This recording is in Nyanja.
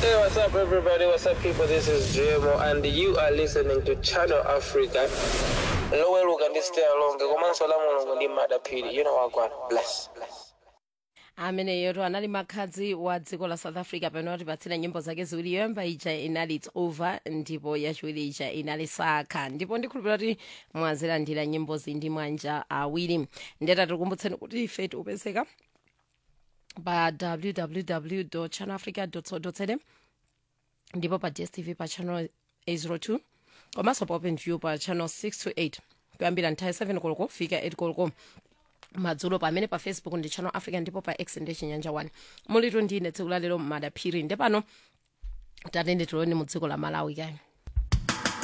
Hey, what's up, everybody? What's up, people? This is JMO, and you are listening to Channel Africa. Lowe Luga, this stay along. Komanso la mulungu ndi madapiri. You know what, God. Bless. Bless. ameneyo anali makhadzi wa dziko la south africa pamene watipatsira nyimbo zake ziwiri yoyamba ija inali its over ndipo yachiwiri ija inali sakha ndipo ndikhulupirira kuti mwazilandira nyimbozi ndi manja awiri ndeta tikukumbutseni kuti ife tiupezeka pa www channelafrica co za ndipo pa dstv pa channel 802 komanso pa openview pa channel 628 kuyambira nthawi 7 koloko fika 8 koloko madzulo pamene pa facebook ndi channel africa ndipo pa x ndi chinyanja 1 mulitu ndine tsiku lalero madaphiri ndi pano tatende tiloni mu dziko la malawi kayi